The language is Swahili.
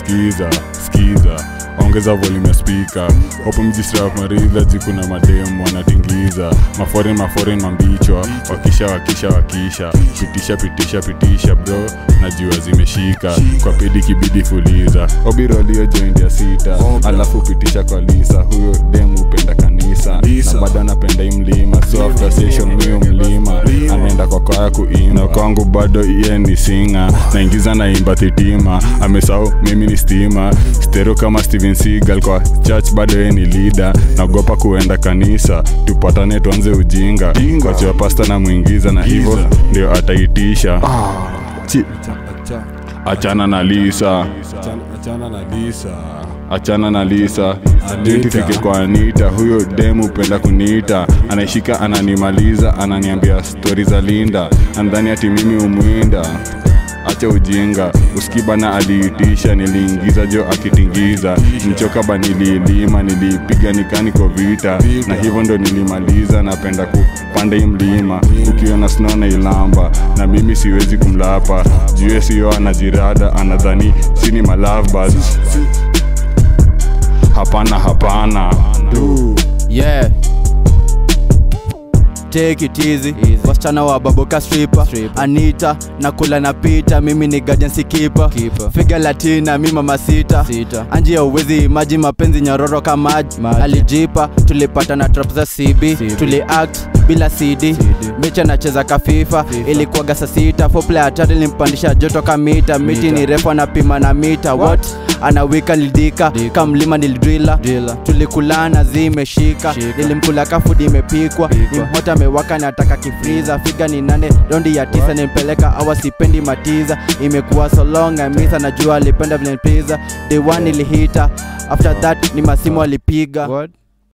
skiza skiza ongeza volume ya speaker opo mjisrap maridha jikuna mademu wanatingiza maforin maforin mambichwa wakisha wakisha wakisha pitisha pitisha pitisha bro najua zimeshika kwa pedi kibidi fuliza obirolio joint ya sita alafu pitisha kwa lisa huyo demu upenda kanisa na bado anapenda hii mlima so after session huyo mlima anaenda kwa kwaya kuimba na kwangu bado iye ni singa naingiza naimba thitima amesahau mimi ni stima stero kama steven seagal kwa church bado yeye ni leader naogopa kuenda kanisa tupatane tuanze ujinga kwachiwa pasta na mwingiza na hivyo ndio ataitisha Chi- achana na lisa achana na lisa achana na lisa tufike kwa anita huyo demu upenda kuniita anaishika ananimaliza ananiambia stori za linda andhani ati mimi umwinda acha ujinga uskibana aliitisha niliingiza jo akitingiza mchoka ba niliilima niliipiga nikani kwa vita na hivyo ndo nilimaliza napenda kupanda hii mlima ukiona snow na ilamba na mimi siwezi kumlapa jue siyo anajirada anadhani sini malavbas hapana hapana yeah take it easy wasichana wa baboka stripper anita na kula na pita mimi ni guardian sikipa figa latina mi mama sita anji ya uwezi maji mapenzi nyororo kama maji alijipa tulipata na trap za cb tuli act bila cd mechi anacheza kafifa ilikuwaga saa sita foplay hatari limpandisha joto kamita miti ni refu anapima na mita what anawika lidika kamlima nilidrila tulikulana zimeshika nilimkula kafudi imepikwa nimhota amewaka nataka kifriza figa ni nane rondi ya tisa nimpeleka awa sipendi matiza imekuwa so long amisa najua alipenda vile pizza the one ilihita after that ni masimu alipiga